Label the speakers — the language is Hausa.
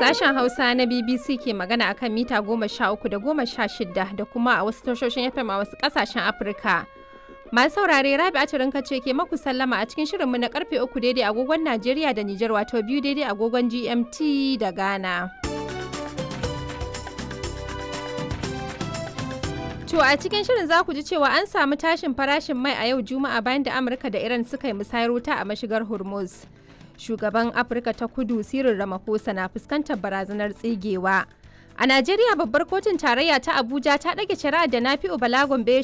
Speaker 1: Sashen Hausa na BBC ke magana akan mita goma sha uku da goma sha shida da kuma a wasu tashoshin FM a wasu ƙasashen Afirka. Masu saurare Rabi Aturinka ce ke maku sallama a cikin shirinmu na karfe uku daidai agogon Najeriya da Nijar wato biyu daidai agogon GMT da Ghana. To a cikin shirin za ku ji cewa an samu tashin farashin mai a yau Juma'a bayan da Amurka da Iran suka yi musayar wuta a mashigar Hormuz. Shugaban Afirka ta Kudu Cyril Ramaphosa na fuskantar barazanar tsigewa. A Najeriya babbar kotun tarayya ta Abuja ta ɗage shari'ar da Nafi'u Bala Gombe ya